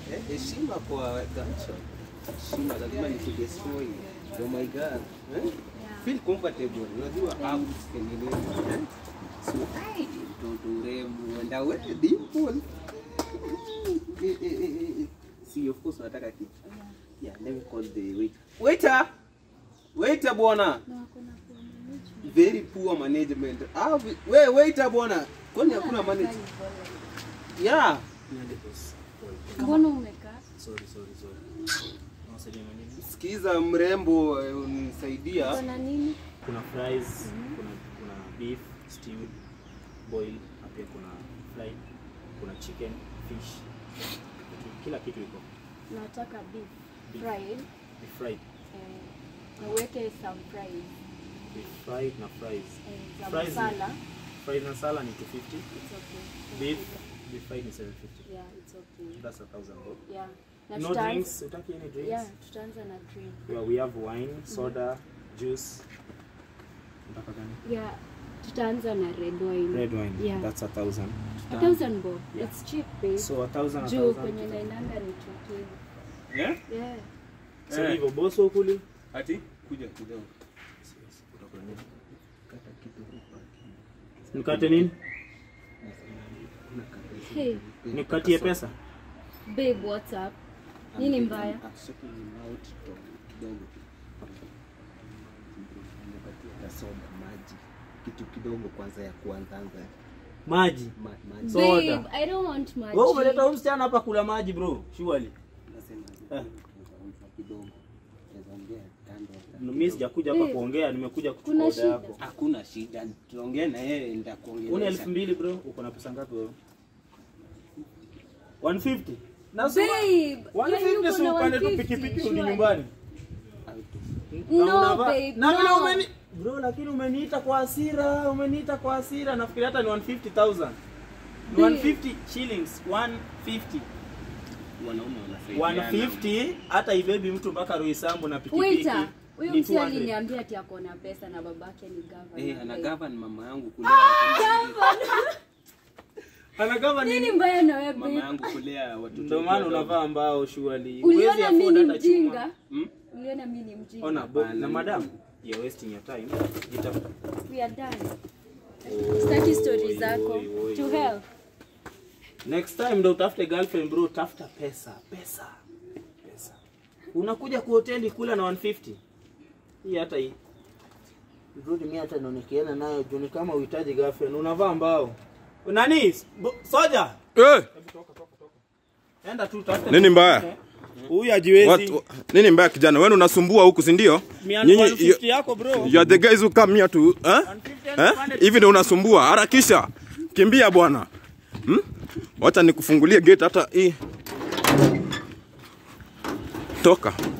Eh, heshima kwa culture. Heshima lazima nikudestroy. Oh my god. Eh? Feel comfortable. Unajua hapo sikenelewa. Eh? So, ai, mtoto urembo. And wewe dimple. Eh, eh, eh, eh, eh. See, of course unataka kitu. Yeah, let me call the waiter. Waiter! Waiter bwana. Na wako na poor management. Very poor management. Ah, vi- we waiter bwana. Kwani hakuna management? Yeah. Mbona umekaa? Sorry, sorry, sorry. Unasaidia na nini? Sikiza mrembo, eh, unisaidia. Uko na nini? Kuna fries, kuna kuna beef, stewed, boil, na pia kuna fry, kuna chicken, fish. Kila kitu iko. Nataka beef Beef. fried. Beef fried, Eh, na uweke some fries. beef fried na fries. Eh, za Fries ni- masala. Fries na sala ni 250. It's okay. Beef, beef fried ni 750. Yeah, it's okay. That's a thousand bob. Yeah. Na No tutaanza- drinks, utaki any drinks? Yeah, tutaanza na drink. Yeah, we have wine, soda, juice. Unataka gani? Yeah, tutaanza na red wine. Red wine. Yeah. That's a thousand. A thousand bob. Yeah. It's cheap, babe. So a thousand, a Juu thousand. kwenye naendanga ni tukivu. Yeah? Yeah. So Eh. hivyo boss ukuli. Ati kuja kidogo. Nikate nini? Hey, Nikukatie pesa? babe, what's up? Nini mbaya? Ah, sorting him out to- kidogo. Nimepatia hata soda, maji. Kitu kidogo kwanza ya kuanza anza. Maji. Ma, maji. So- Soda. Babe, I don't want much. Wewe umeleta huyu msichana hapa kula maji bro. Surely. Nasema Eh. tunaweza kidogo. Tunaweza ongea kando. Mimi sijakuja hapa Eh. kuongea, nimekuja kuchukua Kuna oda shida. yako. Hakuna shida. Tuongee na yeye Una nitakuongelesha. elfu mbili bro, uko na pesa ngapi wewe? 150. Na Babe, yani 150 si uko na upande tu 150, pikipiki urudi surely. nyumbani. No, Na unavaa- babe, na vile no. umeni bro, lakini umeniita kwa hasira, umeniita kwa hasira. Nafikiri hata ni 150,000. Ni Babe. 150 shillings, 150. Wanaume wanasaidiana. 150 hata ibebi mtu mpaka Roysambu na pikipiki. Waiter, huyo ni mtu 200. aliniambia ati ako na pesa na babake ni governor. Eh, ana Like, govern mama yangu kulea. Anagava Nini nini? mbaya na wewe Mama babe? yangu kulea watoto. Ndio maana wadogo. unavaa mbao shuali. Uliona mimi ni mjinga? Hmm? Uliona mimi ni mjinga? Ona bo, Hapana. na madam, you're wasting your time. Jitafuta. We are done. Sitaki story Oi, zako. oi, oi, To oi. hell. Next time ndo utafute girlfriend bro, tafuta pesa, pesa. Pesa. Unakuja kwa hoteli kula na 150. Hii hata hii. Rudi mimi hata naonekeana nayo juu ni kama uhitaji girlfriend, unavaa mbao. Nani? Bo- Soja. Eh, Enda tu tafuta. Nini mbaya? Huyu hajiwezi. what, nini mbaya kijana? Wewe unasumbua huku si ndio? Mia- Nyinyi 150 yako bro. you are the guys who come here to eh? 150 Eh? pande- Hivi ndio unasumbua. Harakisha. Kimbia bwana. Hmm? Wacha nikufungulie gate hata hii. Toka.